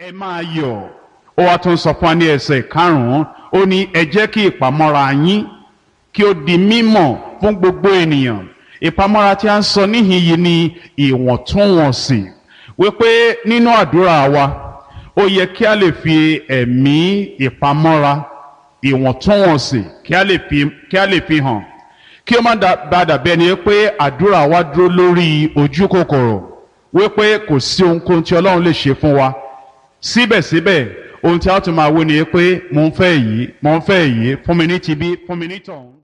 ẹ máa yọ̀ ó wá tún sọ fún wa ní ẹsẹ̀ karùn-ún ó ní ẹ jẹ́ kí ìpamọ́ra yín kí ó di mímọ̀ fún gbogbo ènìyàn ìpamọ́ra tí a ń sọ níhìn yìí ni ìwọ̀ntúnwọ̀nsì wípé nínú àdúrà wa ó yẹ kí a lè fi ẹ̀mí ìpamọ́ra ìwọ̀ntúnwọ̀nsì kí a lè fi kí a lè fi hàn kí ó má bá dàbí ẹni pé àdúrà wa dúró lórí ojú kòkòrò wípé kò sí ohunkóhun tí ọlọ́run lè ṣe fún wa síbẹ̀síbẹ̀ ohun tí a tún máa wí ni pé mo ń fẹ́ yìí mo ń fẹ́ yìí fún mi ní tibí fún mi ní tọ̀hún.